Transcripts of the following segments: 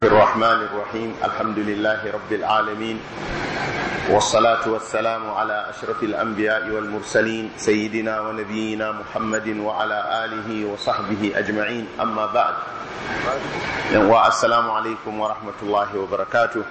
الرحمن الرحيم الحمد لله رب العالمين والصلاة والسلام على أشرف الأنبياء والمرسلين سيدنا ونبينا محمد وعلى آله وصحبه أجمعين أما بعد والسلام عليكم ورحمة الله وبركاته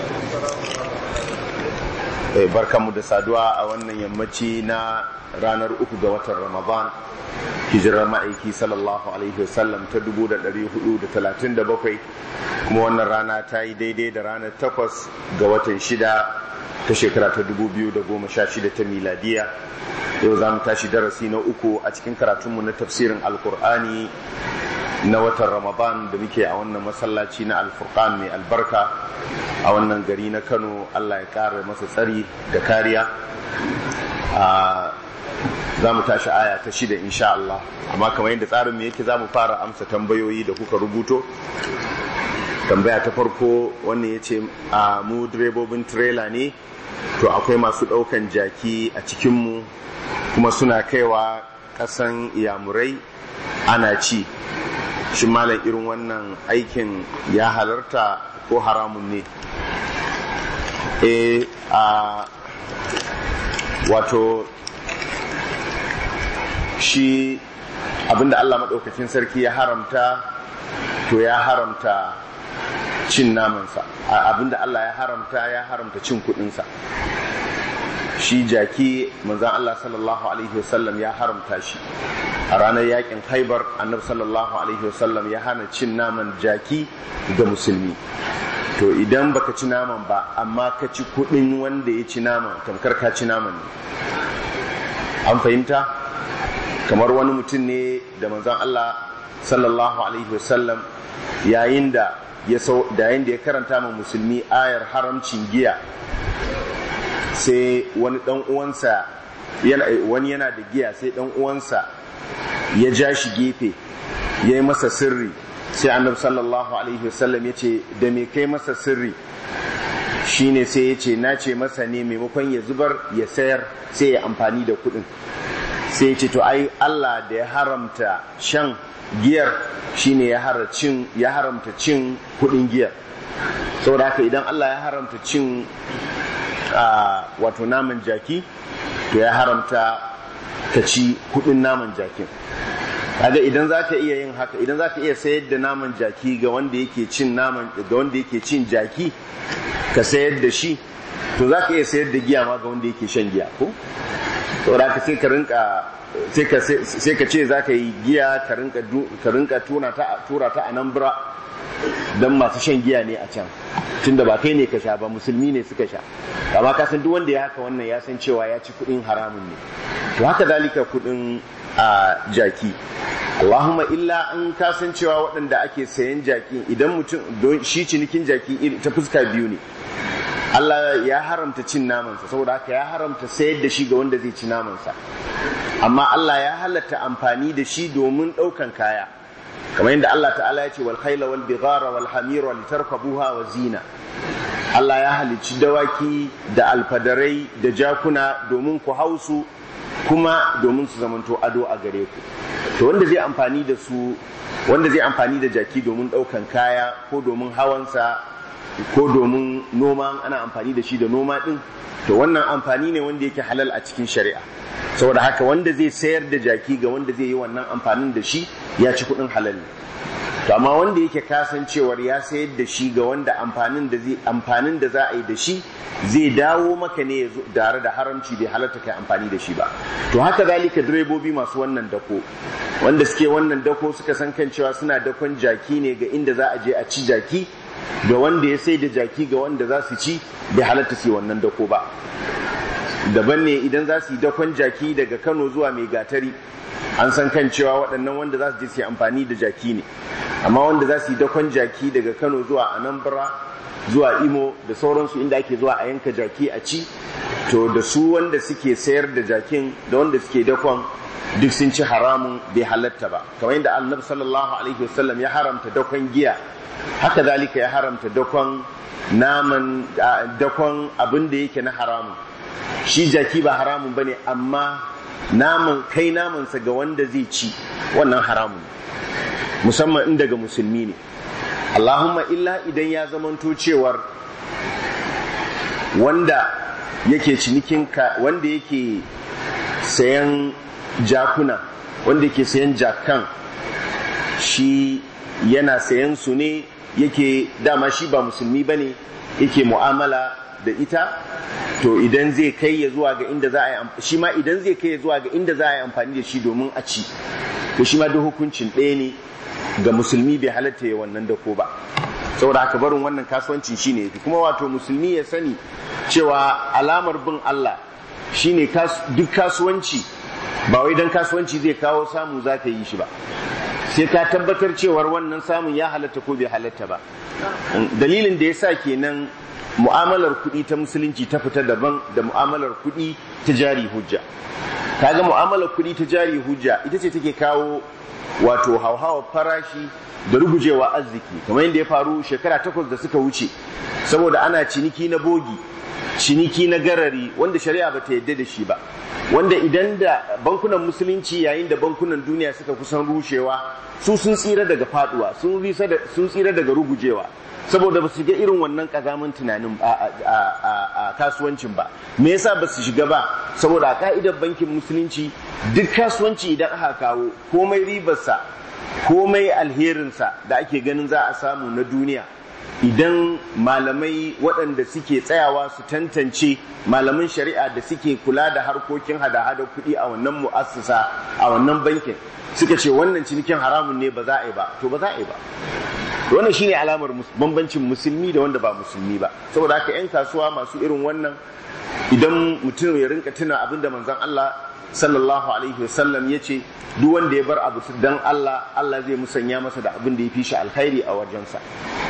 barkanmu da saduwa a wannan yammaci na ranar uku ga watan ramadan hijirar ma'aiki sallallahu alaihi wasallam ta 437 kuma wannan rana ta yi daidai da ranar takwas ga watan shida ta shekara ta 2016 ta miladiya yau za mu tashi darasi na uku a cikin karatunmu na tafsirin alkur'ani na watan ramadan da muke a wannan masallaci na alfurqan mai albarka a wannan gari na kano allah ya kara masa tsari da kariya za mu tashi aya ta shida insha Allah amma kamar yadda tsarin mu yake za mu fara amsa tambayoyi da kuka rubuto tambaya ta farko wannan ya ce a mu direbobin tirela ne to akwai masu ɗaukan jaki a cikinmu kuma suna kaiwa ƙasan iyamurai ana ci shi malam irin wannan aikin ya halarta ko haramun ne e a wato shi abinda Allah maɗaukacin sarki ya haramta to ya haramta cin namansa abinda Allah ya haramta ya haramta cin kuɗinsa shi jaki manzan Allah sallallahu alaihi wasallam ya haramta shi a ranar yakin haibar annabi sallallahu alaihi wasallam ya hana cin naman jaki ga musulmi to idan baka ci naman ba amma ka ci kuɗin wanda ya ci naman tamkar ka ci naman ne an fahimta kamar wani mutum ne da manzan Allah sallallahu alaihi wasallam yayin da ya yayin da ya karanta ma musulmi ayar haramcin giya sai wani dan uwansa wani yana da giya sai dan uwansa ya ja shi gefe ya yi masa sirri sai annabi sallallahu alaihi wasallam ya ce da me kai masa sirri shine sai ya ce na ce masa ne maimakon ya zubar ya sayar sai ya amfani da kuɗin sai ya ce to ai Allah da ya haramta shan giyar shine ya haramta cin kuɗin giyar saboda haka idan Allah ya haramta cin wato naman jaki to ya haramta ka ci kudin naman jakin kaga idan za ka iya yin haka idan za ka iya sayar da naman jaki ga wanda yake cin naman ga wanda yake cin jaki ka sayar da shi to za ka iya sayar da giya ma ga wanda yake shan giya ko saboda ka sai ka rinka sai ka ce za ka yi giya ka rinka tura ta a nan bura don masu shan giya ne a can tunda ba kai ne ka sha ba musulmi ne suka sha amma ka san duk wanda ya haka wannan ya san cewa ya ci kudin haramun ne to haka dalika kudin a jaki Allahumma illa an kasan cewa waɗanda ake sayan jaki idan mutum don shi cinikin jaki ta fuska biyu ne Allah ya haramta cin namansa saboda haka ya haramta sayar da shi ga wanda zai ci namansa amma Allah ya halatta amfani da shi domin ɗaukan kaya kamar yadda Allah ta'ala ya ce wal khayla wal bighara wal hamira litarkabuha wa zina Allah ya halicci dawaki da alfadarai da jakuna domin ku hausu kuma domin su zamanto ado a gare ku to wanda zai amfani da su wanda zai amfani da jaki domin ɗaukan kaya ko domin hawansa ko domin noma ana amfani da shi da noma ɗin to wannan amfani ne wanda yake halal a cikin shari'a saboda haka wanda zai sayar da jaki ga wanda zai yi wannan amfanin da shi ya ci kuɗin halal ne to amma wanda yake kasancewar ya sayar da shi ga wanda amfanin da zai amfanin da za a yi da shi zai dawo maka ne tare da haramci bai halarta kai amfani da shi ba to haka zalika direbobi masu wannan dako wanda suke wannan dako suka san kan cewa suna dakon jaki ne ga inda za a je a ci jaki ga wanda ya sai da jaki ga wanda za su ci bai halatta su wannan dako ba daban ne idan za su yi dakon jaki daga kano zuwa mai gatari an san kan cewa waɗannan wanda za su je su yi amfani da jaki ne amma wanda za su yi dakon jaki daga kano zuwa anambra zuwa imo da sauransu inda ake zuwa a yanka jaki a ci to da su wanda suke sayar da jakin da wanda suke dakon duk sun ci haramun bai halatta ba kamar yadda annabi sallallahu alaihi wasallam ya haramta dakon giya haka zalika ya haramta dakon naman dakon abin da yake na haramun shi jaki ba haramun bane amma naman kai namansa ga wanda zai ci wannan haramun musamman in daga musulmi ne Allahumma illa idan ya zamanto cewar wanda yake cinikin ka wanda yake sayan jakuna wanda yake sayan jakan shi yana sayan su ne yake dama shi ba musulmi bane yake mu'amala da ita to idan zai kai ya zuwa ga inda za a yi shi ma idan zai kai ya zuwa ga inda za a yi amfani da shi domin a ci to shi ma duk hukuncin ɗaya ne ga musulmi bai halatta ya wannan da ko ba saboda haka barin wannan kasuwancin shine yafi kuma wato musulmi ya sani cewa alamar bin Allah shine duk kasuwanci ba wai dan kasuwanci zai kawo samu za ka yi shi ba sai ka tabbatar cewar wannan samun ya halatta ko bai halatta ba dalilin da ya sa kenan mu'amalar kuɗi ta musulunci ta fita daban da mu'amalar kuɗi ta jari hujja kaga mu'amalar kuɗi ta jari hujja ita ce take kawo wato hauhawar farashi da rugujewa arziki kamar yadda ya faru shekara takwas da suka wuce saboda ana ciniki na bogi ciniki na garari wanda shari'a bata yadda da shi ba wanda idan da bankunan musulunci yayin da bankunan duniya suka kusan rushewa su sun tsira daga faduwa sun tsira daga rugujewa saboda ba su shiga irin wannan kazamin tunanin a kasuwancin ba me yasa ba su shiga ba saboda a ka'idar bankin musulunci duk kasuwanci idan aka kawo komai ribarsa komai alherinsa da ake ganin za a samu na duniya idan malamai waɗanda suke tsayawa su tantance malaman shari'a da suke kula da harkokin hada-hada kuɗi a wannan mu'assasa a wannan bankin suka ce wannan cinikin haramun ne ba za a yi ba to ba za a yi ba wannan shine alamar bambancin musulmi da wanda ba musulmi ba saboda haka 'yan kasuwa masu irin wannan idan mutum ya rinka tuna abin da manzon Allah sallallahu alaihi wasallam ya ce duk wanda ya bar abu dan Allah Allah zai musanya masa da abin da ya fi shi alkhairi a wajensa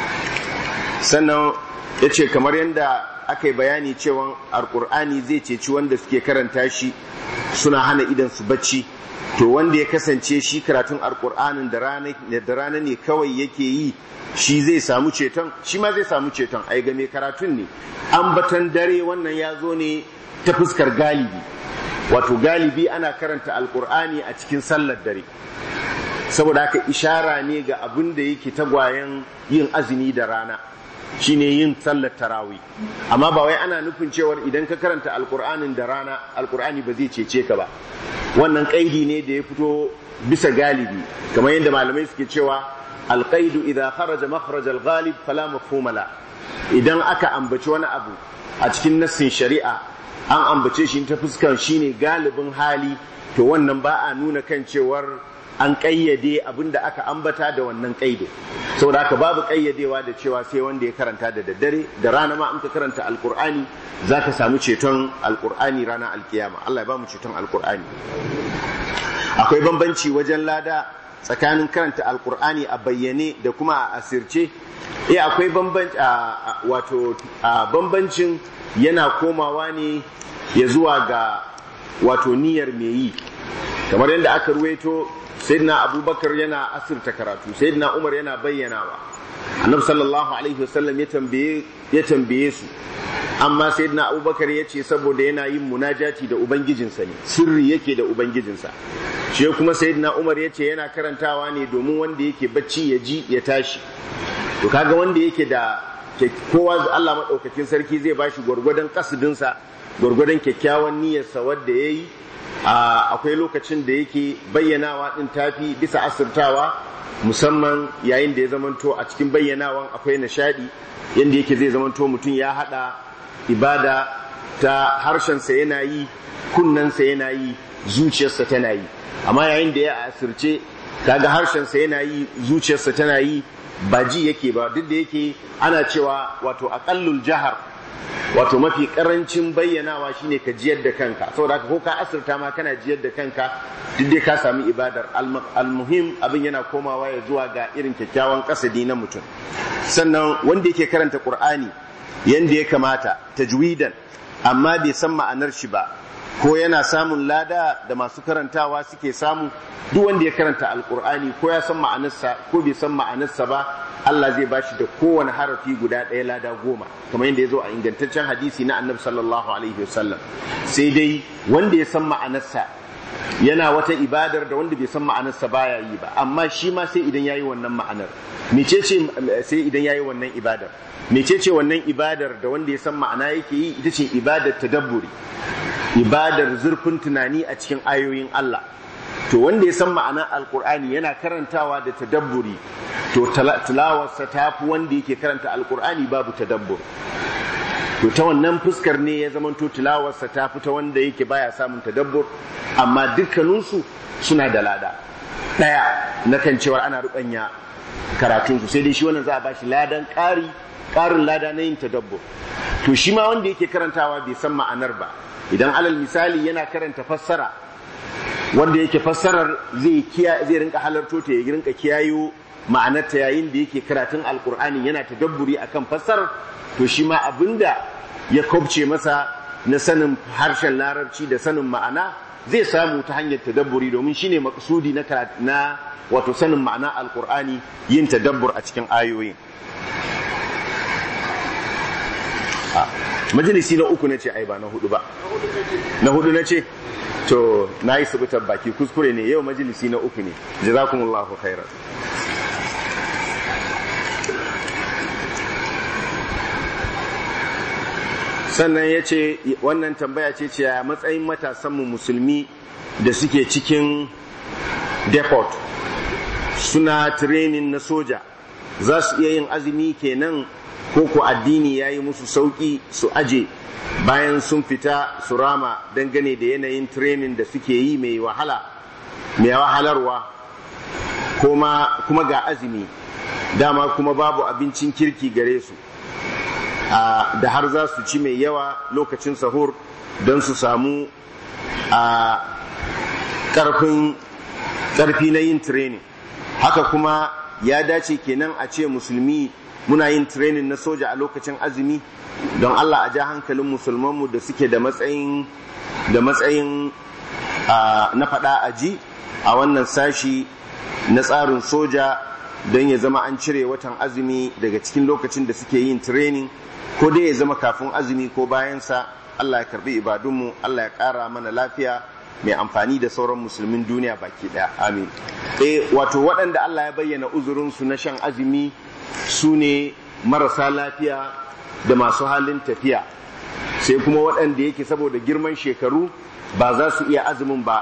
sannan ya ce kamar yadda aka yi bayani cewa alkur'ani zai ceci wanda suke karanta shi suna hana idan su bacci to wanda ya kasance shi karatun alkur'anin da rana ne kawai yake yi shi zai samu ceton shi ma zai samu ceton ai game karatun ne ambatan dare wannan ya zo ne ta fuskar galibi wato galibi ana karanta alkur'ani a cikin sallar dare saboda haka ishara ne ga abin da yake tagwayen yin azumi da rana shine yin sallar tarawi amma ba wai ana nufin cewar idan ka karanta alkur'anin da rana alkur'ani ba zai cece ka ba wannan kaidi ne da ya fito bisa galibi kamar yadda malamai suke cewa alqaidu idza kharaja makhraj alghalib fala mafhuma la idan aka ambaci wani abu a cikin nassin shari'a an ambace shi ta fuskar shine galibin hali to wannan ba a nuna kan cewar an ƙayyade abin da aka ambata da wannan ƙaido saboda haka babu ƙayyadewa da cewa sai wanda ya karanta da daddare da rana ma in ka karanta alƙur'ani za ka samu ceton alƙur'ani ranar alkiyama Allah ya ba mu ceton alƙur'ani akwai bambanci wajen lada tsakanin karanta alƙur'ani a bayyane da kuma a asirce eh akwai bambanci wato bambancin yana komawa ne ya zuwa ga wato niyyar mai yi kamar yadda aka ruwaito sayyidina abubakar yana asirta karatu sayyidina umar yana bayyanawa annabi sallallahu alaihi wasallam ya tambaye ya tambaye su amma sayyidina abubakar ya ce saboda yana yin munajati da ubangijinsa ne sirri yake da ubangijinsa shi kuma sayyidina umar ya ce yana karantawa ne domin wanda yake bacci ya ji ya tashi to kaga wanda yake da kowa Allah madaukakin sarki zai bashi gwargwadon kasudinsa gwargwadon kyakkyawan niyyarsa wadda ya yi akwai lokacin da yake bayyanawa din tafi bisa asirtawa musamman yayin da ya zamanto a cikin bayyanawan akwai nishadi yadda yake zai zamanto mutum ya hada ibada ta harshensa yana yi kunnensa yana yi zuciyarsa tana yi amma yayin da ya asirce kaga harshensa yana yi zuciyarsa tana yi ba ji yake ba duk da yake ana cewa wato aqallul jahar wato mafi karancin bayyanawa shine ka jiyar da kanka saboda haka ko ka asirta ma kana jiyar da kanka duk dai ka sami ibadar almuhim abin yana komawa ya zuwa ga irin kyakkyawan kasadi na mutum sannan wanda yake karanta qur'ani yanda ya kamata tajwidan amma bai san ma'anar shi ba ko yana samun lada da masu karantawa suke samu duk wanda ya karanta alkur'ani ko ya san ma'anarsa ko bai san ma'anarsa ba Allah zai bashi da kowane harafi guda ɗaya lada goma kamar yadda ya zo a ingantaccen hadisi na annabi sallallahu alaihi wasallam sai dai wanda ya san ma'anarsa yana wata ibadar da wanda bai san ma'anarsa baya yi ba amma shi ma sai idan yayi wannan ma'anar mecece sai idan yayi wannan ibadar mecece wannan ibadar da wanda ya san ma'ana yake yi ita ce ibadar tadabburi ibadar zurfin tunani a cikin ayoyin Allah to wanda ya san ma'ana alkur'ani yana karantawa da tadabburi to tilawarsa ta fi wanda yake karanta alkur'ani babu tadabbur to ta wannan fuskar ne ya zamanto tilawarsa ta fi ta wanda yake baya samun tadabbur amma dukkaninsu suna da lada ɗaya na kan cewar ana ruɓanya karatunsu sai dai shi wannan za a bashi ladan ƙari ƙarin lada na yin tadabbur to shi ma wanda yake karantawa bai san ma'anar ba idan alal misali yana karanta fassara wanda yake fassarar zai zai rinka halarto ta ya rinka kiyayo ma'anarta yayin da yake karatun alkur'ani yana tadabburi akan fassarar to shi ma abinda ya kobce masa na sanin harshen larabci da sanin ma'ana zai samu ta hanyar tadabburi domin shine maksudi na na wato sanin ma'ana alkur'ani yin tadabbur a cikin ayoyin majalisi na uku na ce ai ba na hudu ba na hudu na ce to na yi subutar baki kuskure ne yau majalisi na uku ne jazakumullahu khairan sannan ya ce wannan tambaya ce ce a matsayin matasanmu musulmi da suke cikin depot suna training na soja za su iya yin azumi kenan ko ku addini ya yi musu sauƙi su aje bayan sun fita su rama dangane da yanayin training da suke yi mai wahala mai wahalarwa kuma ga azumi dama kuma babu abincin kirki gare su da har za su ci mai yawa lokacin sahur don su samu a ƙarfi na yin training haka kuma ya dace kenan a ce musulmi muna yin training na soja a lokacin azumi don Allah a ja hankalin musulmanmu da suke da matsayin da matsayin na faɗa a ji a wannan sashi na tsarin soja don ya zama an cire watan azumi daga cikin lokacin da suke yin training ko dai ya zama kafin azumi ko bayansa Allah ya karbi ibadunmu Allah ya ƙara mana lafiya mai amfani da sauran musulmin duniya baki ɗaya amin eh wato waɗanda Allah ya bayyana uzurinsu na shan azumi su ne marasa lafiya da masu halin tafiya sai kuma waɗanda yake saboda girman shekaru ba za su iya azumin ba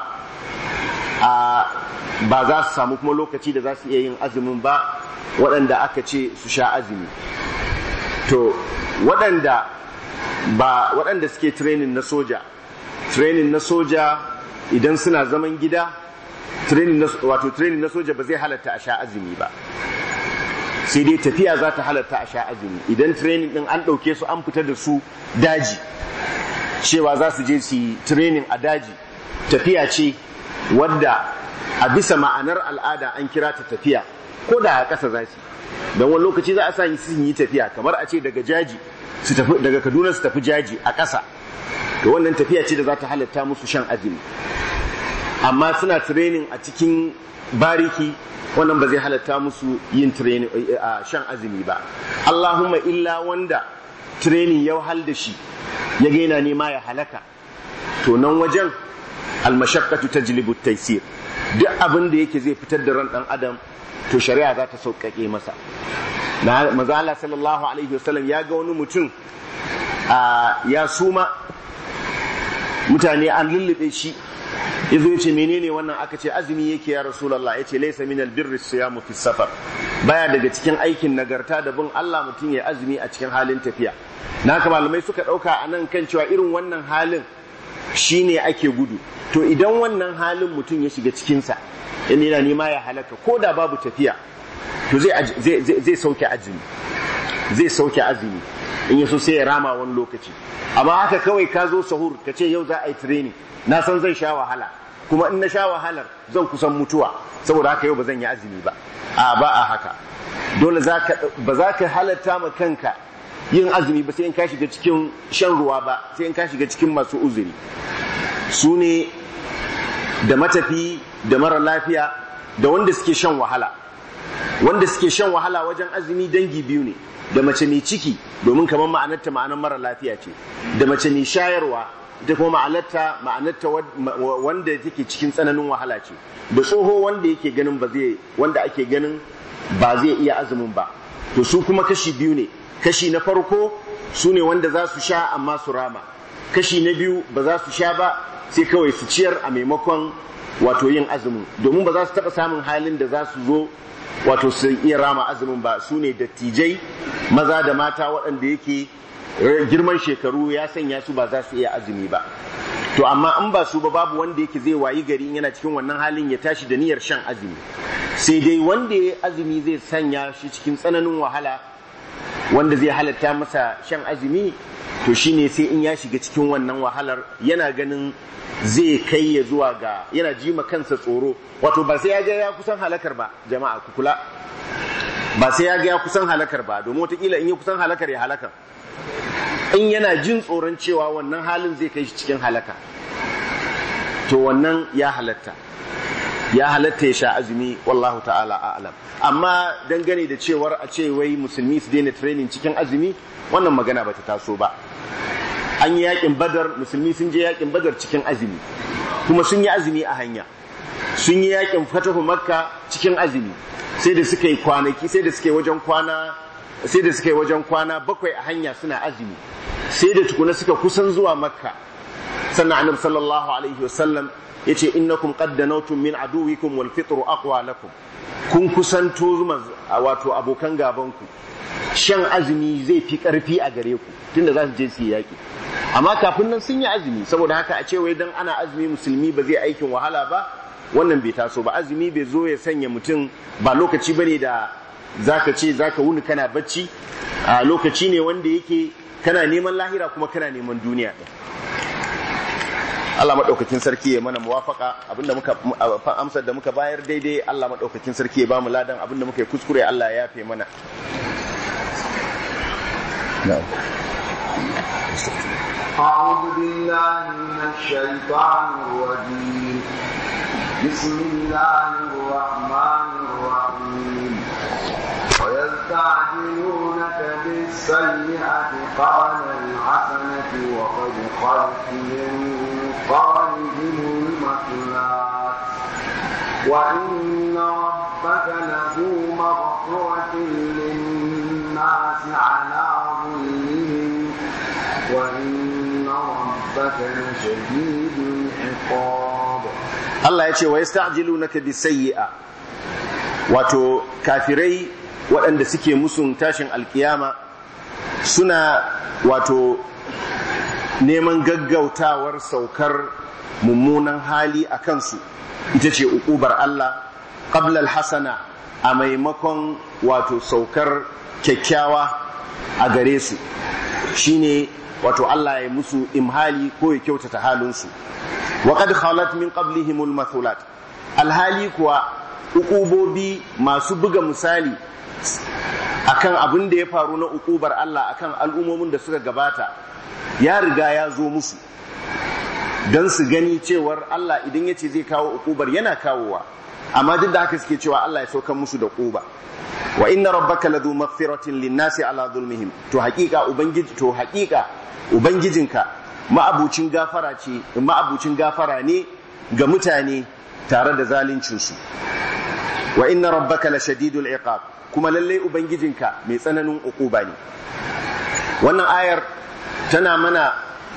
a ba za su samu kuma lokaci da za su iya yin azumin ba waɗanda aka ce su sha azumi to waɗanda ba waɗanda suke training na soja training na soja idan suna zaman gida training na wato training na soja ba zai halatta a sha azumi ba sai dai tafiya za ta halatta a sha azumi idan training din an ɗauke su an fita da su daji cewa za su je su yi training a daji tafiya ce wadda a bisa ma'anar al'ada an kira ta tafiya ko da a ƙasa za su don wani lokaci za a sa yi sun yi tafiya kamar a ce daga jaji su tafi daga kaduna su tafi jaji a ƙasa to wannan tafiya ce da za ta halatta musu shan azumi amma suna training a cikin bariki wannan ba zai halatta musu yin training a shan azumi ba Allahumma illa wanda training ya wahal da shi ya ga yana nema ya halaka to nan wajen almashaqqatu tajlibu taysir duk abin da yake zai fitar da ran dan adam to shari'a za ta sauƙaƙe masa na maza Allah sallallahu alaihi wasallam ya ga wani mutum ya suma mutane an lullube shi ya zo ya ce menene wannan aka ce azumi yake ya rasulallah ya ce laisa min albirri siyamu fi safar baya daga cikin aikin nagarta da bin Allah mutum ya azumi a cikin halin tafiya na haka malamai suka ɗauka a nan kan cewa irin wannan halin shine ake gudu to idan wannan halin mutum ya shiga cikinsa in yana nema ya halaka ko da babu tafiya to zai sauke azumi zai sauke azumi in yaso sai ya rama wani lokaci amma haka kawai ka zo sahur ka ce yau za a yi training na san zan sha wahala kuma in na sha wahalar zan kusan mutuwa saboda haka yau ba zan yi azumi ba a ba a haka dole ba za ka halatta ma kanka yin azumi ba sai in ka shiga cikin shan ruwa ba sai in ka shiga cikin masu uzuri su ne da matafi da mara lafiya da wanda suke shan wahala wanda suke shan wahala wajen azumi dangi biyu ne da mace mai ciki domin kamar ma'anarta ma'anar mara lafiya ce da mace mai shayarwa ita kuma ma'anarta ma'anarta wanda take cikin tsananin wahala ce da tsoho wanda yake ganin ba zai wanda ake ganin ba zai iya azumin ba to su kuma kashi biyu ne kashi na farko su ne wanda za su sha amma su rama kashi na biyu ba za su sha ba sai kawai su ciyar a maimakon wato yin azumin domin ba za su taɓa samun halin da za su zo wato su iya rama azumin ba su ne dattijai maza da mata waɗanda yake girman shekaru ya sanya su ba za su iya azumi ba to amma in ba su ba babu wanda yake zai wayi gari yana cikin wannan halin ya tashi da niyyar shan azumi sai dai wanda ya azumi zai sanya shi cikin tsananin wahala wanda zai halatta masa shan azumi to shine sai in ya shiga cikin wannan wahalar yana ganin zai kai ya zuwa ga yana jima kansa tsoro wato ba sai ya ga ya kusan halakar ba jama'a ku kula ba sai ya ga ya kusan halakar ba domin wataƙila in ya kusan halakar ya halakar in yana jin tsoron cewa wannan halin zai kai shi cikin halaka to wannan ya halatta ya halatta ya sha azumi wallahu ta'ala a'lam amma dangane da cewar a ce wai musulmi su daina training cikin azumi wannan magana bata taso ba an yi yakin badar musulmi sun je yakin badar cikin azumi kuma sun yi azumi a hanya sun yi yakin fatahu makka cikin azumi sai da suka yi kwanaki sai da suka yi wajen kwana sai da suka yi wajen kwana bakwai a hanya suna azumi sai da tukuna suka kusan zuwa makka sannan annabi sallallahu alaihi wasallam yace innakum qad danawtum min aduwikum wal fitru aqwa lakum kun kusanto zuma wato abokan gaban ku shan azumi zai fi karfi a gare ku tunda za su je su yi yaki amma kafin nan sun yi azumi saboda haka a ce wai dan ana azumi musulmi ba zai aikin wahala ba wannan bai taso ba azumi bai zo ya sanya mutum ba lokaci bane da zaka ce zaka wuni kana bacci a lokaci ne wanda yake kana neman lahira kuma kana neman duniya ɗin Allah maɗaukakin sarki ya mana muwafaka abinda muka amsar da muka bayar daidai Allah maɗaukakin sarki ya bamu ladan abinda muka yi kuskure Allah ya yafe mana أعوذ بالله من الشيطان الرجيم بسم الله الرحمن الرحيم ويستعجلونك بالسيئة قبل الحسنة وقد خلت من قبلهم المثلات وإن ربك لذو مغفرة للناس على ظلمهم وإن ربك لشديد العقاب Allah ya ce wa yasta'jilunaka bisayyi'a wato kafirai waɗanda suke musun tashin alkiyama suna wato neman gaggautawar saukar mummunan hali a kansu ita ce uƙubar Allah qabla hasana a maimakon wato saukar kyakkyawa a gare su shine wato Allah ya musu imhali ko ya kyautata halinsu wa qad khalat min qablihim al alhali kuwa ukubobi masu buga misali akan abin da ya faru na ukubar Allah akan al'ummomin da suka gabata ya riga ya zo musu don su gani cewar Allah idan ya ce zai kawo ukubar yana kawowa amma duk da haka suke cewa Allah ya saukan musu da kuba wa inna rabbaka ladu maghfiratin linnasi ala zulmihim to haƙiƙa ubangiji to haƙiƙa ubangijinka ma'abucin gafara ce ma'abucin gafara ne ga mutane tare da zaluncinsu wa inna rabbaka la shadidul iqab kuma lallai ubangijinka mai tsananin uquba ne wannan ayar tana mana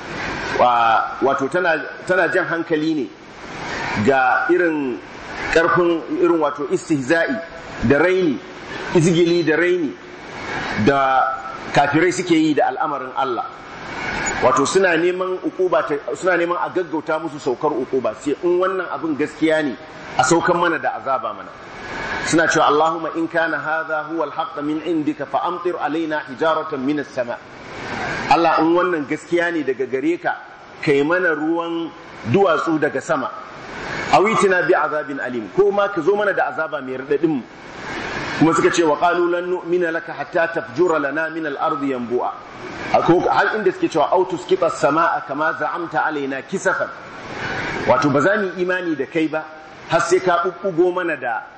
wato tana tana jan hankali ne ga irin karfin irin wato istihza'i da raini izgili da raini da kafirai suke yi da al'amarin Allah wato suna neman ukuba suna neman a gaggauta musu saukar ukuba sai in wannan abin gaskiya ne a saukan mana da azaba mana suna cewa Allahumma in kana hadha huwa al min indika fa amtir alaina hijaratan min as-sama Allah in wannan gaskiya ne daga gare ka kai mana ruwan duwatsu daga sama awitina bi azabin alim ko ma ka zo mana da azaba mai radadin kuma suka ce wa qalu lan nu'mina laka hatta tafjura lana min al-ardi yanbu'a har inda suke cewa autus kita sama'a kama za'amta alaina kisafan wato ba za mu imani da kai ba har sai ka bubbugo mana da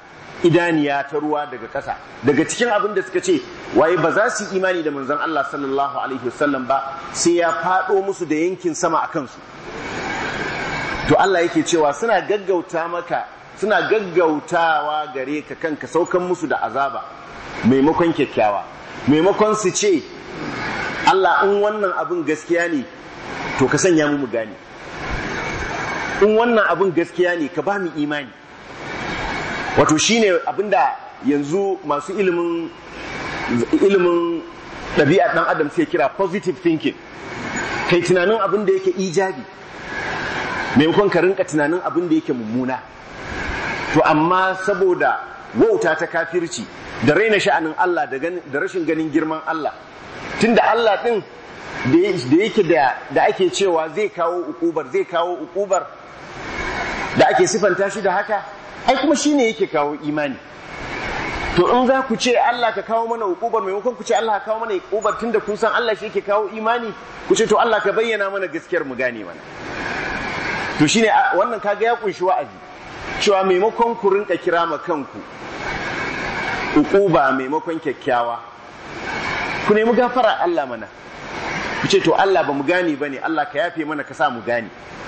idaniya ta ruwa daga ƙasa daga cikin abin da suka ce waye ba za su imani da manzon Allah sallallahu alaihi wasallam ba sai ya faɗo musu da yankin sama a kansu to Allah yake cewa suna gaggauta maka suna gaggautawa gare ka kanka saukan musu da azaba maimakon kyakkyawa maimakon su ce Allah in wannan abin gaskiya ne to ka sanya mu mu gane in wannan abin gaskiya ne ka ba mu imani wato shine abinda yanzu masu ilimin ilimin ɗabi'a ɗan adam sai kira positive thinking kai tunanin abin da yake ijabi maimakon ka rinka tunanin abin da yake mummuna to amma saboda wauta ta kafirci da raina sha'anin Allah da rashin ganin girman Allah tunda Allah ɗin da yake da ake cewa zai kawo ukubar zai kawo ukubar da ake sifanta shi da haka ai kuma shine yake kawo imani to in za ku ce Allah ka kawo mana ukubar maimakon ku ce Allah ka kawo mana ukubar tunda kun san Allah shi yake kawo imani ku ce to Allah ka bayyana mana gaskiyar mu gane mana to shine wannan kaga ya kunshi wa'azi cewa maimakon ku rinka kira ma kanku ukuba maimakon kyakkyawa ku nemi gafara Allah mana ku ce to Allah ba mu gane bane Allah ka yafe mana ka sa mu gane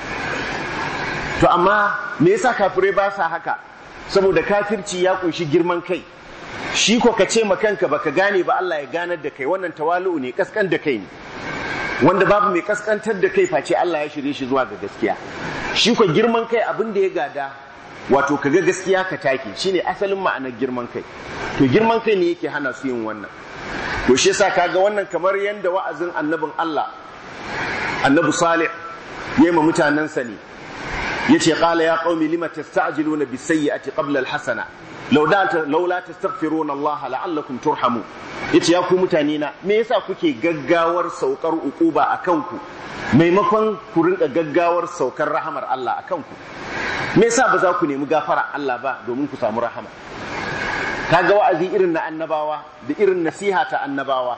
to amma me yasa kafirai ba sa haka saboda kafirci ya kunshi girman kai shi ko ka ce ma kanka baka gane ba Allah ya ganar da kai wannan tawalu ne kaskan da kai ne wanda babu mai kaskantar da kai face Allah ya shirye shi zuwa ga gaskiya shi ko girman kai abin da ya gada wato kaga gaskiya ka take shine asalin ma'anar girman kai to girman kai ne yake hana su yin wannan to shi yasa kaga wannan kamar yanda wa'azin annabin Allah annabi Salih yayi ma mutanansa ne yace qala ya qaumi lima tasta'jiluna bis-sayyi'ati qabla al-hasana law da law la tastaghfiruna Allah la'allakum turhamu yace ya ku mutane na me yasa kuke gaggawar saukar ukuba akan ku maimakon ku rinka gaggawar saukar rahamar Allah akan ku me yasa ba za ku nemi gafara Allah ba domin ku samu rahama kaga wa'azi irin na annabawa da irin nasiha ta annabawa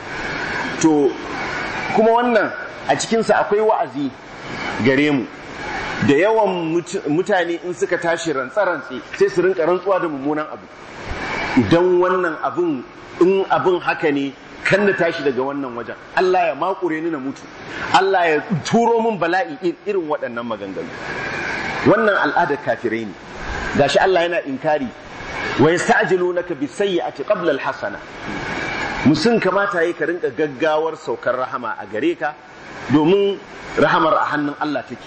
to kuma wannan a cikinsa akwai wa'azi gare mu da yawan mutane in suka tashi rantsa-rantse sai su rinka rantsuwa da mummunan abu idan wannan abin in abin haka ne kan na tashi daga wannan wajen Allah ya makure ni na mutu Allah ya turo min bala'i irin waɗannan maganganu wannan al'adar kafirai ne gashi Allah yana inkari wa yasta'jilunaka bis-sayyi'ati qabla al-hasana musun kamata yi ka rinka gaggawar saukar rahama a gare ka domin rahamar a hannun Allah take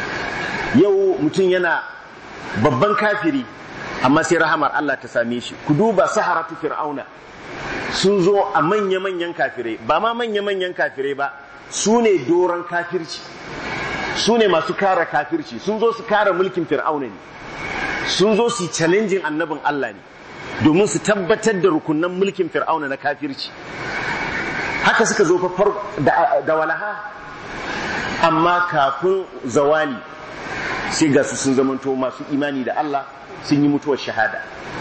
yau mutum yana babban kafiri amma sai rahamar Allah ta same shi ku duba saharatu fir'auna sun zo a manya-manyan kafirai ba ma manya-manyan kafirai ba su ne doron kafirci su ne masu kara kafirci sun zo su kara mulkin fir'auna ne sun zo su challenging annabin Allah ne domin su tabbatar da rukunan mulkin fir'auna na kafirci haka suka zo da walaha amma kafin zawali sai ga su sun zamanto masu imani da Allah sun yi mutuwar shahada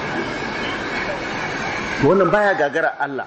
wannan baya gagara Allah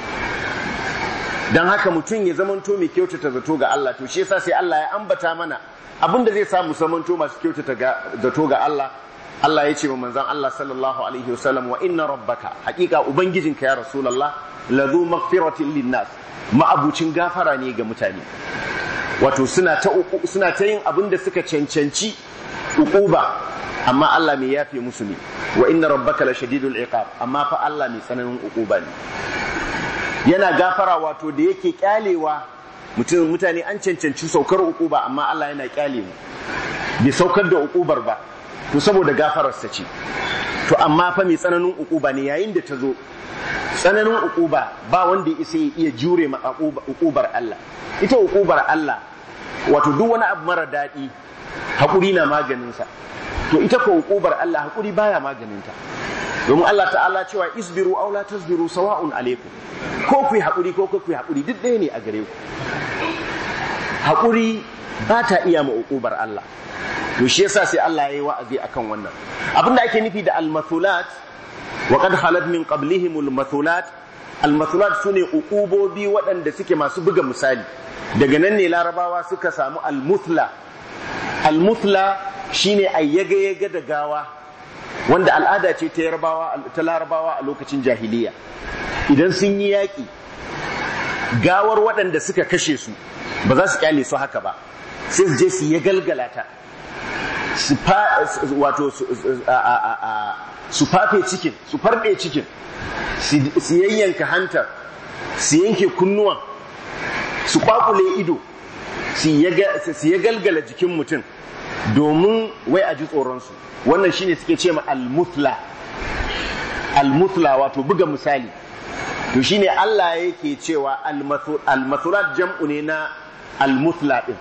don haka mutum ya zamanto mai kyautata zato ga Allah to shi yasa sai Allah ya ambata mana abin da zai samu zamanto masu kyautata zato ga Allah Allah ya ce wa manzon Allah sallallahu alaihi wasallam wa inna rabbaka hakika ubangijinka ya rasulullah ladhu maghfiratin linnas ma'abucin gafara ne ga mutane wato suna ta suna ta yin abin da suka cancanci uquba amma Allah mai yafe musu ne wa inna rabbaka la shadidul iqab amma fa Allah mai tsananin uquba ne yana gafara wato da yake kyalewa mutum mutane an cancanci saukar uquba amma Allah yana kyale mu bai saukar da uqubar ba to saboda gafararsa ce to amma fa mai tsananin uquba ne yayin da ta zo tsananin uquba ba wanda isa ya iya jure ma uqubar Allah ita uqubar Allah wato duk wani abu mara daɗi haƙuri na maganinsa to ita ko uqubar Allah haƙuri baya maganinta domin Allah ta'ala cewa isbiru aw la tasbiru sawa'un alaikum ko ku yi haƙuri ko ku yi haƙuri duk ɗaya ne a gare ku haƙuri ba ta iya ma uqubar Allah to shi yasa sai Allah ya yi wa'azi akan wannan abinda ake nufi da al-mathulat wa qad khalat min qablihim al-mathulat al-mathulat sune uqubobi waɗanda suke masu buga misali daga nan ne larabawa suka samu al-muthla al-muthla shine ayyaga yaga da gawa wanda al'ada ce ta yarbawa ta larabawa a lokacin jahiliya idan sun yi yaƙi gawar waɗanda suka kashe su ba za su kyale su haka ba sai su je su ya galgala ta su wato su fafe cikin su farɗe cikin su yayyanka hantar su yanke kunnuwan su kwakule ido su ya galgala jikin mutum domin wai a ji tsoronsu wannan shine suke ce ma al-mutla al-mutla wato buga misali to shine Allah yake cewa al-mathulat jam'u ne na al-mutla din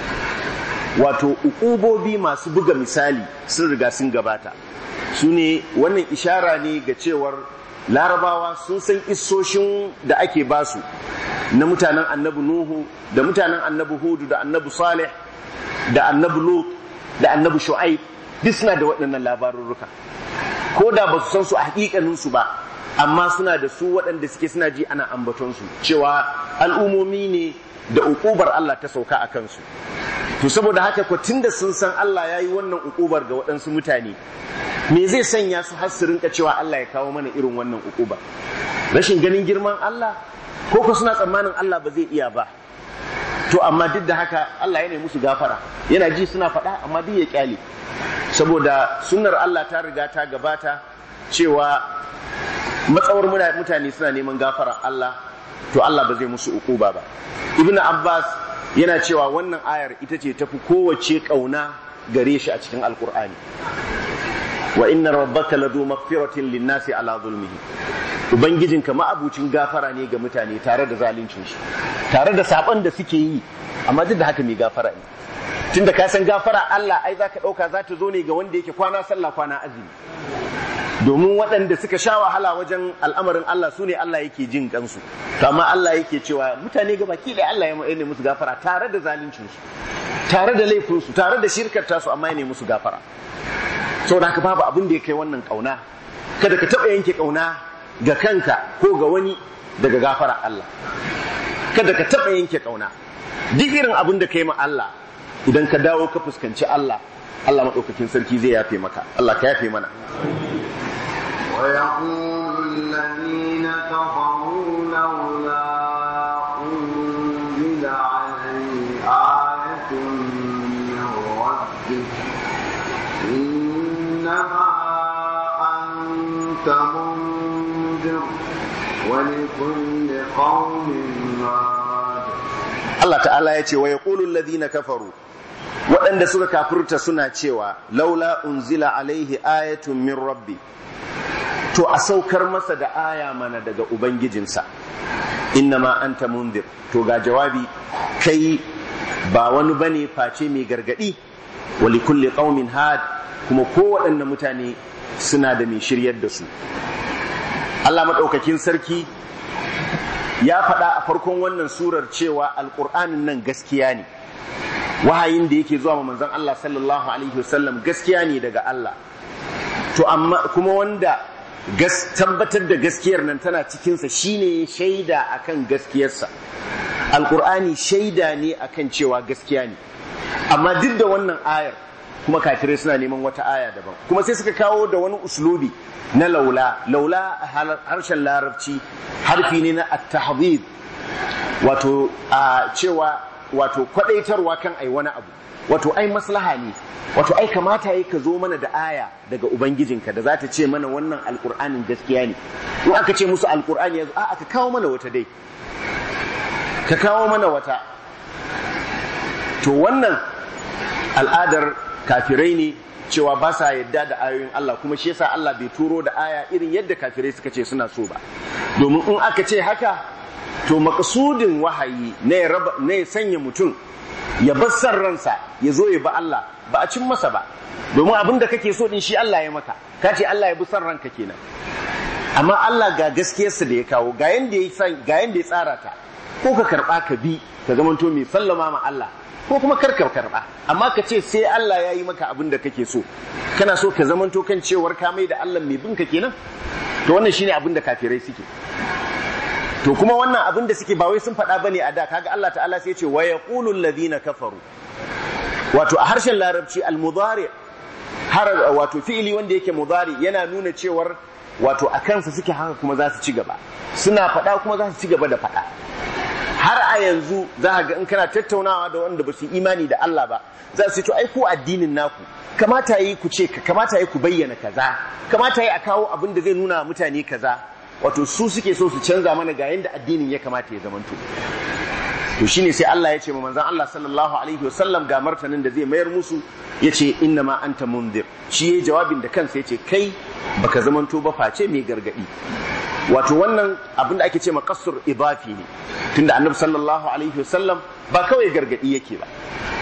wato ukubobi masu buga misali sun riga sun gabata su ne wannan ishara ne ga cewar larabawa sun san isoshin da ake basu na mutanen annabi nuhu da mutanen annabi hudu da annabi salih da annabi lut da annabi shu'aib duk suna da waɗannan labarurruka ko da ba su san su a hakikaninsu ba amma suna da su waɗanda suke suna ji ana ambatonsu cewa al'umomi ne da ukubar Allah ta sauka a kansu to saboda haka ko tunda sun san Allah ya yi wannan ukubar ga waɗansu mutane me zai sanya su har su rinka cewa Allah ya kawo mana irin wannan ukuba rashin ganin girman Allah ko ko suna tsammanin Allah ba zai iya ba to amma duk da haka Allah yana musu gafara yana ji suna faɗa amma duk ya kyale saboda sunnar Allah ta riga ta gabata cewa matsawar mutane suna neman gafara Allah to Allah ba zai musu ukuba ba ibnu abbas yana cewa wannan ayar ita ce tafi kowace kauna gare shi a cikin alkur'ani wa inna rabbaka ladu maghfiratin linnasi ala zulmihi ubangijinka ma'abucin gafara ne ga mutane tare da zaluncin su tare da saban da suke yi amma duk da haka mai gafara ne tunda ka san gafara Allah ai zaka dauka za ta zo ne ga wanda yake kwana sallah kwana azumi domin waɗanda suka sha wahala wajen al'amarin Allah su ne Allah yake jin kansu to amma Allah yake cewa mutane ga baki da Allah ya ne musu gafara tare da zaluncin su tare da laifin su tare da shirkar tasu amma ya ne musu gafara saboda haka babu abin da ya kai wannan kauna kada ka taɓa yanke kauna ga kanka ko ga wani daga gafara Allah kada ka taɓa yanke kauna duk irin abin da ka yi ma Allah idan ka dawo ka fuskanci Allah Allah maɗaukakin sarki zai yafe maka Allah ka yafe mana ويقول الذين كفروا لولا أنزل عليه آية من ربه إنما أنت منذر ولكل قوم هاد Allah ta'ala ya ce wa ya ƙulun ladina kafaru waɗanda suka kafurta suna cewa laula unzila alaihi ayatun min rabbi to a saukar masa da aya mana daga ubangijinsa innama anta mundir to ga jawabi kai ba wani bane face mai gargadi wali kulli qaumin had kuma kowaɗanne mutane suna da mai shiryar da su Allah maɗaukakin sarki ya faɗa a farkon wannan surar cewa alƙur'anin nan gaskiya ne wahayin da yake zuwa manzon Allah sallallahu alaihi wasallam gaskiya ne daga Allah to amma kuma wanda gas tabbatar da gaskiyar nan tana cikinsa shine shaida akan gaskiyarsa alƙur'ani shaida ne akan cewa gaskiya ne amma duk da wannan ayar kuma kafirai suna neman wata aya daban kuma sai suka kawo da wani uslubi na laula laula a harshen larabci harfi ne na at-tahdhib wato a cewa wato kwadaitarwa kan ai wani abu wato ai maslaha ne wato ai kamata yi ka zo mana da aya daga ubangijinka da za ta ce mana wannan alkur'anin gaskiya ne in aka ce musu alkur'ani yanzu a ka kawo mana wata dai ka kawo mana wata to wannan al'adar kafirai ne cewa ba sa yadda da ayoyin Allah kuma shi yasa Allah bai turo da aya irin yadda kafirai suka ce suna so ba domin in aka ce haka to makasudin wahayi na ya sanya mutum ya bar san ransa ya zo ya ba Allah ba a cin masa ba domin abin da kake so din shi Allah ya maka ka ce Allah ya bi san ranka kenan amma Allah ga gaskiyarsa da ya kawo ga yanda ya ga yanda ya tsara ta ko ka karba ka bi ka zamanto mai sallama ma Allah ko kuma karka karba amma ka ce sai Allah ya yi maka abin da kake so kana so ka zamanto kan cewar ka mai da Allah mai binka kenan to wannan shine abin da kafirai suke to kuma wannan abin da suke ba wai sun faɗa bane a da kaga Allah ta'ala sai ya ce wa yaqulu alladhina kafaru wato a harshen larabci al-mudari har wato fi'ili wanda yake mudari yana nuna cewar wato a kansa suke haka kuma za su ci gaba suna faɗa kuma za su ci gaba da faɗa har a yanzu za ga in kana tattaunawa da wanda ba su imani da Allah ba za su ce to ai ku addinin naku kamata yi ku ce kamata yi ku bayyana kaza kamata yi a kawo abin da zai nuna mutane kaza wato su suke so su canza mana ga yanda addinin ya kamata ya zamanto to shine sai Allah ya ce ma manzon Allah sallallahu alaihi wasallam ga martanin da zai mayar musu yace inna ma anta mundir shi yayi jawabin da kansa yace kai baka zamanto ba face mai gargadi wato wannan abin da ake ce maqassur idafi ne tunda annabi sallallahu alaihi wasallam ba kawai gargadi yake ba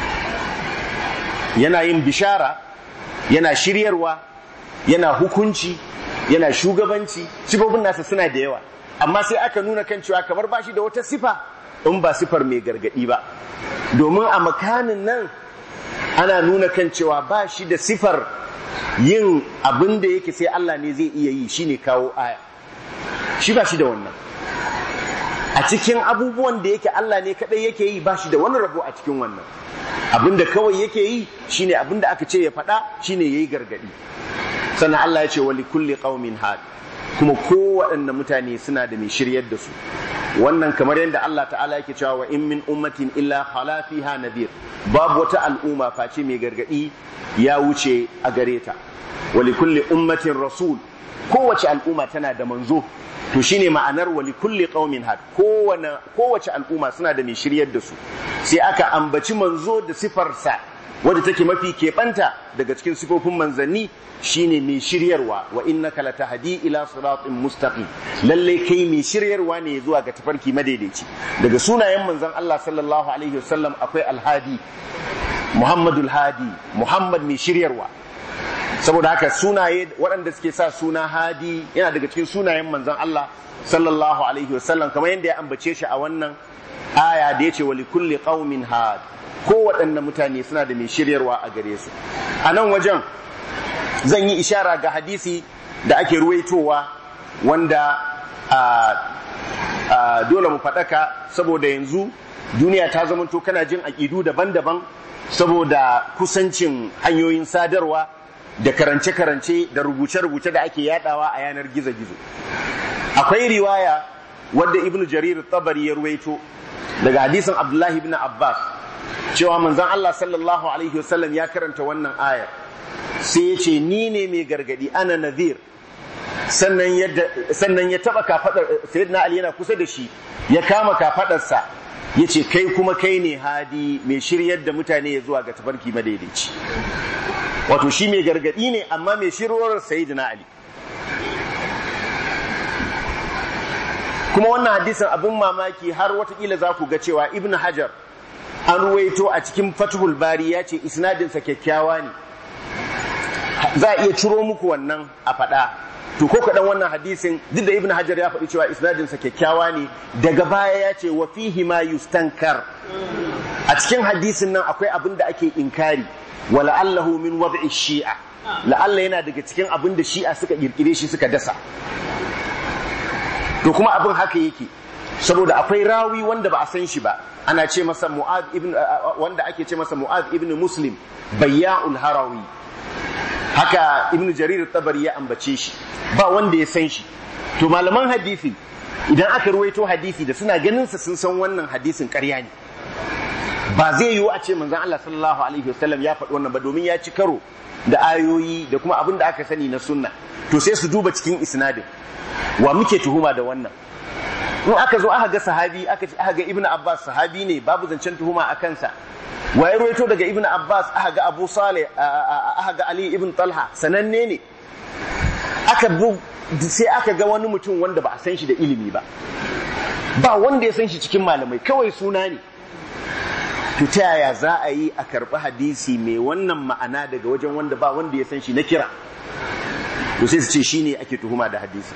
yana yin bishara yana shiryarwa yana hukunci yana shugabanci sifofin nasa suna da yawa amma sai aka nuna kan cewa kamar bashi da wata sifa in ba sifar mai gargadi ba domin a makanin nan ana nuna kan cewa ba shi da sifar yin abin da yake sai Allah ne zai iya yi shine kawo aya shi ba shi da wannan a cikin abubuwan da yake Allah ne kadai yake yi ba shi da wani rabo a cikin wannan abin da kawai yake yi shine abin da aka ce ya faɗa shine yayi gargadi sannan Allah ya ce wa likulli qaumin had kuma kowaɗanne mutane suna da mai shiryar da su wannan kamar yadda Allah ta'ala yake cewa wa in min ummatin illa khala fiha nadir babu wata al'umma face mai gargadi ya wuce a gare ta wa likulli ummatin rasul kowace al'umma tana da manzo to shine ma'anar wa likulli qaumin had kowane kowace al'umma suna da mai shiryar da su sai aka ambaci manzo da sifarsa wadda take mafi keɓanta daga cikin sifofin manzanni shine mai shiryarwa wa innaka latahdi ila siratin mustaqim lalle kai mai shiryarwa ne zuwa ga tafarki madaidaici daga sunayen manzon Allah sallallahu alaihi wasallam akwai alhadi Muhammadul hadi Muhammad mai shiryarwa saboda haka sunaye waɗanda suke sa suna hadi yana daga cikin sunayen manzon Allah sallallahu alaihi wasallam kamar yadda ya ambace shi a wannan aya da yace wa likulli qaumin had kowaɗanne mutane suna da mai shiryarwa a gare su a nan wajen zan yi ishara ga hadisi da ake ruwaitowa wanda a dole mu faɗaka saboda yanzu duniya ta zamanto kana jin aƙidu daban-daban saboda kusancin hanyoyin sadarwa da karance-karance da rubuce-rubuce da ake yadawa a yanar gizo-gizo akwai riwaya wadda ibnu jarir tabari ya ruwaito daga hadisin abdullahi ibn abbas cewa manzon Allah sallallahu alaihi wasallam ya karanta wannan ayar sai ya ce ni ne mai gargadi ana nazir sannan ya taba kafadar sayyidina ali yana kusa da shi ya kama kafadarsa ya ce kai kuma kai ne hadi mai shiryar da mutane ya zuwa ga tafarki madaidaici wato shi mai gargadi ne amma mai shirwar sayyidina ali kuma wannan hadisin abin mamaki har watakila za ku ga cewa ibn hajar an ruwaito a cikin fatihul bari ya ce isnadinsa kyakkyawa ne za a iya ciro muku wannan a faɗa to ko kaɗan wannan hadisin duk da ibn hajar ya faɗi cewa isnadinsa kyakkyawa ne daga baya ya ce wa fihi ma yustankar a cikin hadisin nan akwai abin da ake inkari wa la'allahu min wad'i shi'a la'alla yana daga cikin abin da shi'a suka kirkire shi suka dasa to kuma abin haka yake saboda akwai rawi wanda ba a san shi ba ana ce masa mu'ad ibn wanda ake ce masa mu'ad ibn muslim bayya'ul harawi haka ibn jarir tabari ya ambace shi ba wanda ya san shi to malaman hadisi idan aka ruwaito hadisi da suna ganin sa sun san wannan hadisin ƙarya ne ba zai yiwu a ce manzon Allah sallallahu alaihi wasallam ya faɗi wannan ba domin ya ci karo da ayoyi da kuma abin da aka sani na sunna to sai su duba cikin isnadin wa muke tuhuma da wannan in aka zo aka ga sahabi aka ce aka ga ibnu abbas sahabi ne babu zancen tuhuma a kansa wa ya ruwaito daga ibnu abbas aka ga abu saleh aka ga ali ibn talha sananne ne aka sai aka ga wani mutum wanda ba a san shi da ilimi ba ba wanda ya san shi cikin malamai kawai suna ne to ta yaya za a yi a karɓi hadisi mai wannan ma'ana daga wajen wanda ba wanda ya san shi na kira to sai su ce shine ake tuhuma da hadisi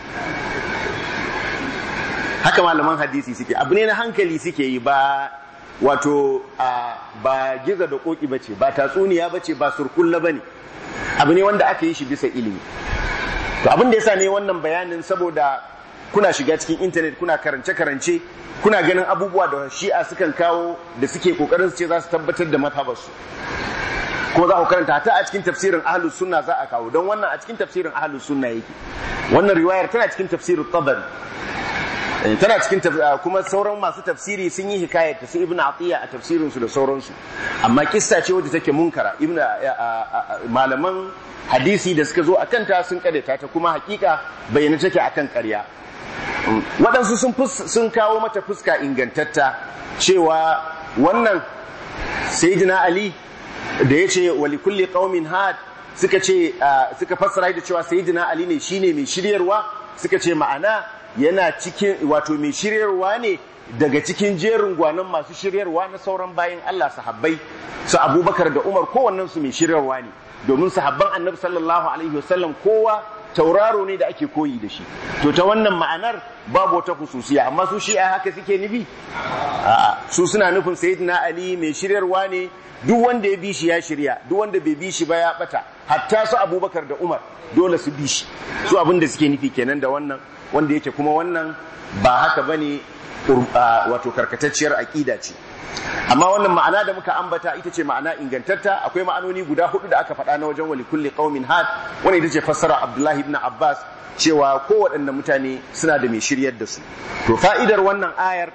haka malaman hadisi suke abu ne na hankali suke yi ba wato ba giza da koki bace ba tatsuniya bace ba surkulla bane abu ne wanda aka yi shi bisa ilimi to abin da yasa ne wannan bayanin saboda kuna shiga cikin intanet kuna karance-karance kuna ganin abubuwa da shi'a sukan kawo da suke kokarin su ce za su tabbatar da mazhabarsu ko za ku karanta ta a cikin tafsirin ahlus sunna za a kawo don wannan a cikin tafsirin ahlus sunna yake wannan riwayar tana cikin tafsirin tabari tana cikin kuma sauran masu tafsiri sun yi hikayar ta su ibnu atiya a tafsirin su da sauransu amma kissa ce wadda take munkara ibnu malaman hadisi da suka zo a kanta sun kadeta ta kuma hakika bayyana take akan ƙarya waɗansu sun sun kawo mata fuska ingantatta cewa wannan sayyidina ali da ya ce wali kulli qaumin had suka ce suka fassara da cewa sayyidina ali ne shine mai shiryarwa suka ce ma'ana yana cikin wato mai shiryarwa ne daga cikin jerin gwanon masu shiryarwa na sauran bayan Allah sahabbai su abubakar da umar kowannen su mai shiryarwa ne domin sahabban annabi sallallahu alaihi wasallam kowa tauraro ne da ake koyi da shi to ta wannan ma'anar babu wata hususiya amma su shi'a haka suke nufi a'a su suna nufin sayyidina ali mai shiryarwa ne duk wanda ya bi shi ya shirya duk wanda bai bi shi ba ya bata hatta su abubakar da umar dole su bi shi su abin da suke nufi kenan da wannan wanda yake kuma wannan ba haka bane wato karkatacciyar aƙida ce amma wannan ma'ana da muka ambata ita ce ma'ana ingantatta akwai ma'anoni guda hudu da aka faɗa na wajen wali kulli qaumin had wani ita ce fassara abdullahi ibn abbas cewa kowaɗanne mutane suna da mai shiryar da su to fa'idar wannan ayar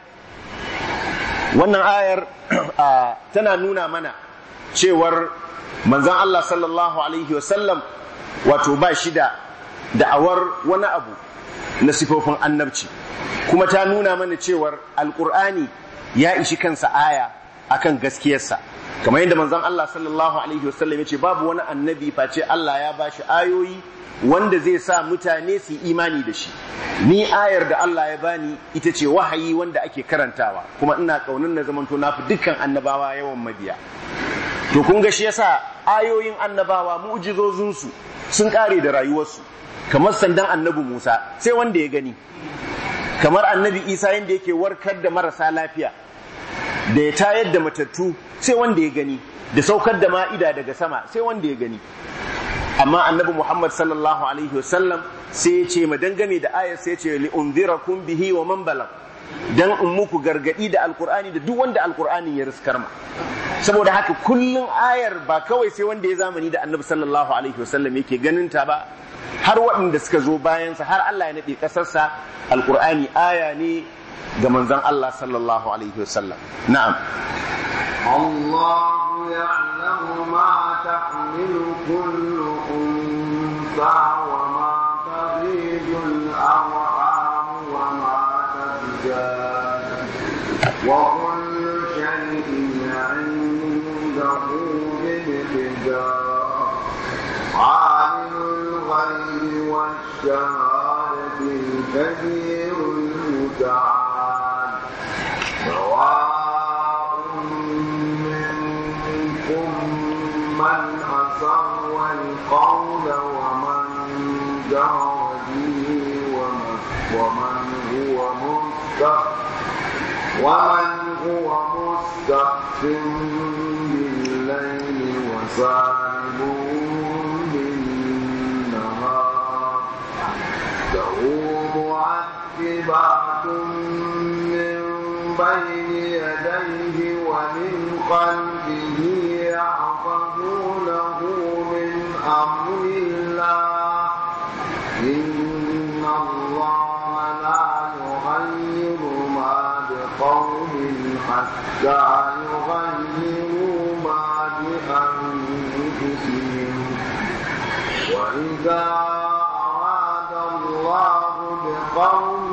wannan ayar tana nuna mana cewar manzon Allah sallallahu alaihi wasallam wato ba shi da da'awar wani abu na sifofin annabci kuma ta nuna mana cewar alkur'ani ya ishi kansa aya akan gaskiyarsa kamar yadda manzon Allah sallallahu alaihi wasallam ya ce babu wani annabi face Allah ya bashi ayoyi wanda zai sa mutane su imani da shi ni ayar da Allah ya bani ita ce wahayi wanda ake karantawa kuma ina kaunin na zamanto na fi dukkan annabawa yawan mabiya to kun ga shi yasa ayoyin annabawa mu'jizozinsu sun kare da rayuwarsu kamar sandan annabi Musa sai wanda ya gani kamar annabi Isa yadda yake warkar da marasa lafiya da ya tayar da matattu sai wanda ya gani da saukar da ma'ida daga sama sai wanda ya gani amma annabi Muhammad sallallahu alaihi wasallam sai ya ce ma dangane da ayar sai ya ce li unzirakum bihi wa man balag dan in muku gargadi da alkur'ani da duk wanda alkur'ani ya riskar ma saboda haka kullun ayar ba kawai sai wanda ya zamani da annabi sallallahu alaihi wasallam yake ganin ta ba har waɗanda suka zo bayansa har Allah ya naɗe ƙasarsa alkur'ani aya ne ga manzon Allah sallallahu alaihi wasallam na'am الله يعلم ما تحمل كل أنثى وما تغيد الأرحام وما تزداد وكل شيء عنده بمقدار عالم الغيب والشهادة الكبير المتعال سواء منكم من أسر القول ومن جهر به ومن هو مستخف ومن هو مستخف بالليل وسارب بالنهار له معقبات من بين يديه ومن خلفه يحفظونه من أمر الله إن الله لا يغير ما بقوم حتى يغيروا ما بأنفسهم وإذا أراد الله بقوم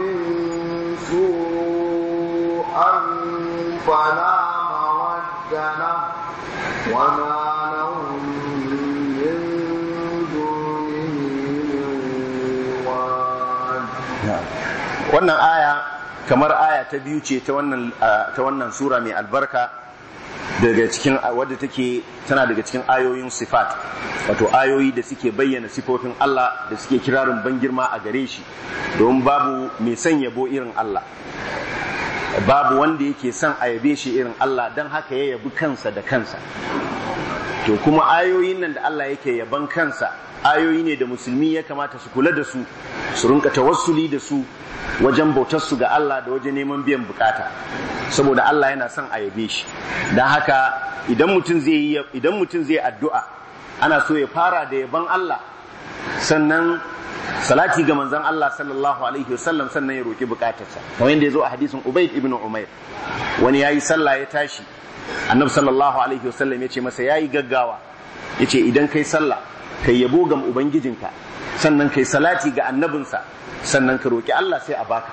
سوءا فلا مرد له وما لهم من دونه من واد wannan aya kamar aya ta biyu ce ta wannan ta wannan sura mai albarka daga cikin wadda take tana daga cikin ayoyin sifat wato ayoyi da suke bayyana sifofin Allah da suke kirarin ban girma a gare shi don babu mai son yabo irin Allah babu wanda yake son a yabe shi irin Allah don haka ya yabi kansa da kansa to kuma ayoyin nan da Allah yake yaban kansa ayoyi ne da musulmi ya kamata su kula da su su rinka tawassuli da su wajen bautar su ga Allah da wajen neman biyan bukata saboda Allah yana son a yabe shi dan haka idan mutum zai yi idan mutum zai addu'a ana so ya fara da yaban Allah sannan salati ga manzon Allah sallallahu alaihi wasallam sannan ya roki bukatarsa kamar yadda ya zo a hadisin Ubayd ibn Umair wani yayi sallah ya tashi annabi sallallahu alaihi wasallam ya ce masa yayi gaggawa ya ce idan kai sallah kai yabo ga ubangijinka sannan kai salati ga annabinsa sannan ka roki Allah sai a baka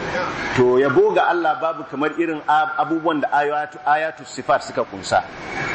to yabo ga Allah babu kamar irin abubuwan da ayatu, ayatu sifat suka kunsa